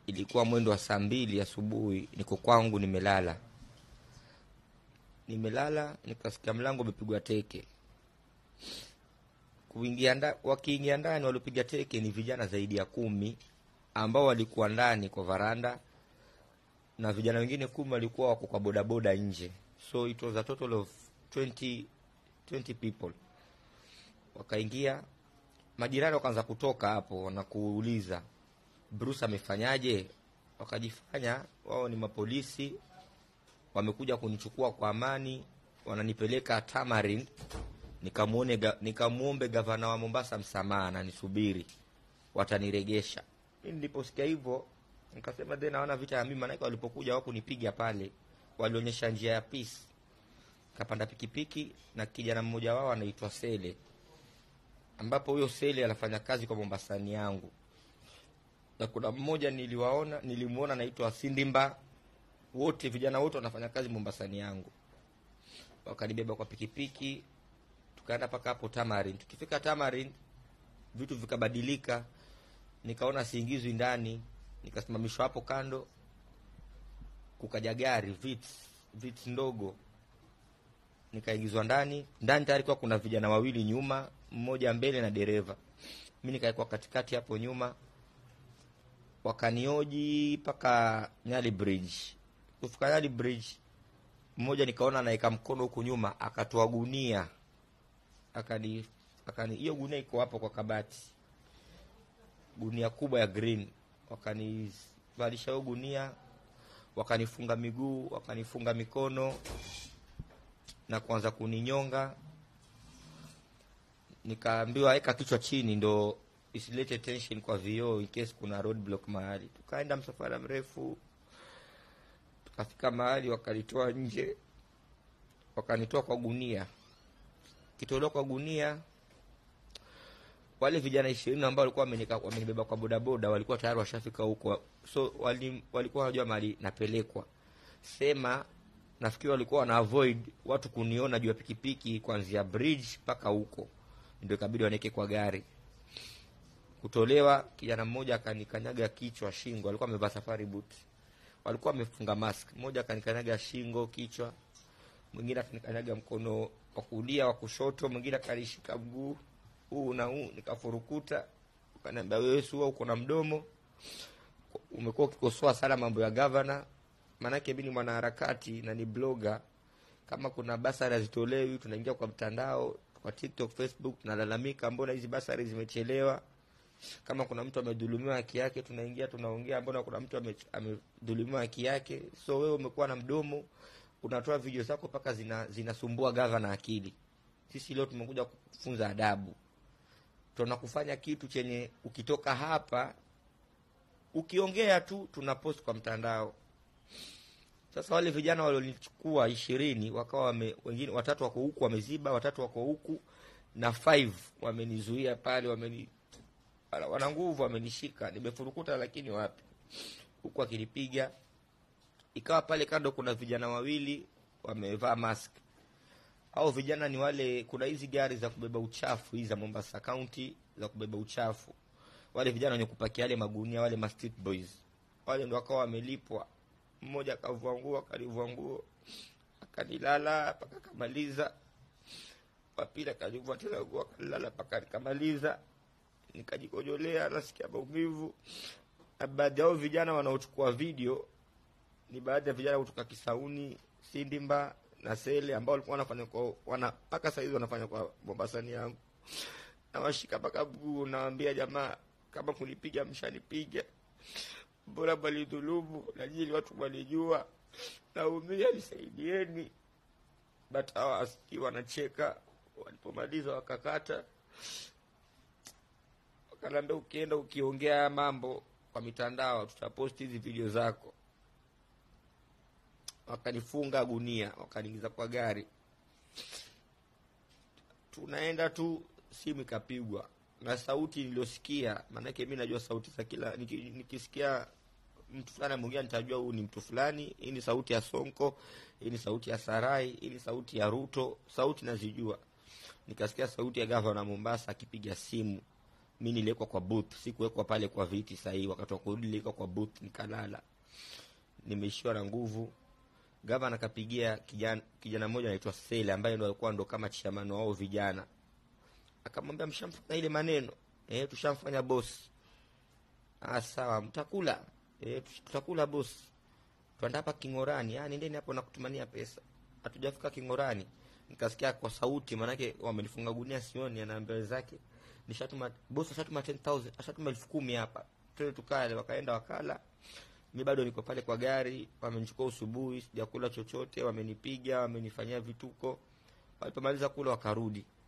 ilikuwa mwendo wa saa mbili asubuhi, niko kwangu nimelala, nimelala nikasikia mlango umepigwa teke. Kuingia nda, wakiingia ndani waliopiga teke ni vijana zaidi ya kumi ambao walikuwa ndani kwa varanda na vijana wengine kumi walikuwa wako kwa bodaboda nje, so it was a total of 20, 20 people. Wakaingia, majirani wakaanza kutoka hapo na kuuliza Bruce amefanyaje? Wakajifanya wao ni mapolisi, wamekuja kunichukua kwa amani, wananipeleka Tamarin nikamuone ga, nikamuombe gavana wa Mombasa msamaha na nisubiri wataniregesha. Mimi niliposikia hivyo nikasema then naona vita ya mimi, maanake walipokuja wakunipiga pale, walionyesha njia ya peace. Kapanda pikipiki na kijana mmoja wao anaitwa Sele, ambapo huyo Sele anafanya kazi kwa Mombasani yangu, na kuna mmoja niliwaona, nilimuona anaitwa Sindimba. Wote vijana wote wanafanya kazi Mombasani yangu, wakanibeba kwa pikipiki tukaenda mpaka hapo Tamarin. Tukifika Tamarin vitu vikabadilika, nikaona siingizwi ndani, nikasimamishwa hapo kando, kukaja gari Vitz, Vitz ndogo, nikaingizwa ndani. Ndani tayari kwa kuna vijana wawili nyuma, mmoja mbele na dereva, mi nikawekwa katikati hapo nyuma, wakanioji mpaka Nyali Bridge. Kufika Nyali Bridge, mmoja nikaona anaweka mkono huku nyuma, akatoa gunia akani akani hiyo gunia iko hapo kwa kabati, gunia kubwa ya green. Wakanivalisha hiyo gunia, wakanifunga miguu, wakanifunga mikono na kuanza kuninyonga. Nikaambiwa weka kichwa chini ndo isilete tension kwa vioo in case kuna roadblock mahali. Tukaenda msafara mrefu, tukafika mahali wakanitoa nje, wakanitoa kwa gunia kitolewa kwa gunia, wale vijana ishirini ambao walikuwa wamenibeba kwa bodaboda walikuwa tayari washafika huko, so wali, walikuwa wanajua mahali napelekwa. Sema nafikiri walikuwa wana avoid watu kuniona juu ya pikipiki kuanzia bridge mpaka huko, ndio ikabidi waneke kwa gari. Kutolewa, kijana mmoja akanikanyaga kichwa, shingo, alikuwa amevaa safari boot, walikuwa wamefunga mask. Mmoja akanikanyaga shingo, kichwa, mwingine akanikanyaga mkono wa kulia wa kushoto, mwingine akanishika mguu huu na huu, nikafurukuta. Ukaniambia wewe sua, uko na mdomo, umekuwa ukikosoa sana mambo ya gavana. Maanake mimi ni mwanaharakati na ni blogger. Kama kuna basari hazitolewi, tunaingia kwa mtandao, kwa TikTok, Facebook, tunalalamika, mbona hizi basari zimechelewa? Kama kuna mtu amedhulumiwa haki yake, tunaingia tunaongea, mbona kuna mtu amedhulumiwa haki yake? So wewe umekuwa na mdomo unatoa video zako mpaka zinasumbua zina gavana akili. Sisi leo tumekuja kufunza adabu, tunakufanya kitu chenye ukitoka hapa ukiongea tu tuna post kwa mtandao. Sasa wale vijana walionichukua ishirini wakawa wame, wengine watatu wako huku wameziba, watatu wako huku na five wamenizuia pale, wameni wana nguvu, wamenishika, nimefurukuta, lakini wapi huku akinipiga ikawa pale kando kuna vijana wawili wamevaa mask. Au vijana ni wale, kuna hizi gari za kubeba uchafu hizi za Mombasa County za kubeba uchafu, wale vijana wenye kupakia yale magunia, wale ma street boys wale ndo wakawa wamelipwa. Mmoja akavua nguo, akalivua nguo, akanilala mpaka akamaliza. Wapili akalivua tena nguo, akalilala mpaka akamaliza. Nikajikojolea, nasikia maumivu. Na baadhi yao vijana wanaochukua video ni baadhi ya vijana kutoka Kisauni, Sindimba na Sele ambao walikuwa wanafanya kwa wana mpaka saizi wanafanya kwa Mombasani yangu. Nawashika mpaka mguu, nawaambia jamaa, kama kunipiga mshanipiga, bora balidhulumu na nyinyi watu walijua, naumia, nisaidieni. But hawa aski wanacheka. Walipomaliza wakakata, wakaniambia, ukienda ukiongea mambo kwa mitandao tutaposti hizi video zako wakanifunga gunia, wakaniingiza kwa gari. Tunaenda tu, simu ikapigwa na sauti niliyosikia, maanake mi najua sauti za kila niki, nikisikia mtu fulani ameongea nitajua huyu ni mtu fulani. Hii ni sauti ya Sonko, hii ni sauti ya Sarai, hii ni sauti ya Ruto, sauti nazijua. Nikasikia sauti ya gavana Mombasa akipiga simu mi niliwekwa kwa booth sikuwekwa pale kwa viti sahii wakati wa kurudi niliwekwa kwa booth nikalala nimeishiwa na nguvu gavana akapigia kijana kijana mmoja anaitwa sele ambaye ndo alikuwa ndo kama chiamano wao vijana akamwambia mshamfanya ile maneno eh tushamfanya boss ah sawa mtakula eh tutakula boss twenda hapa kingorani ah nendeni hapo na kutumania pesa hatujafika kingorani nikasikia kwa sauti manake wamenifunga gunia sioni anaambia wenzake nishatuma boss ashatuma 10000 ashatuma elfu kumi hapa twende tukale wakaenda wakala mi bado niko pale kwa gari wamenichukua usubuhi sijakula chochote wamenipiga wamenifanyia vituko walipomaliza kula wakarudi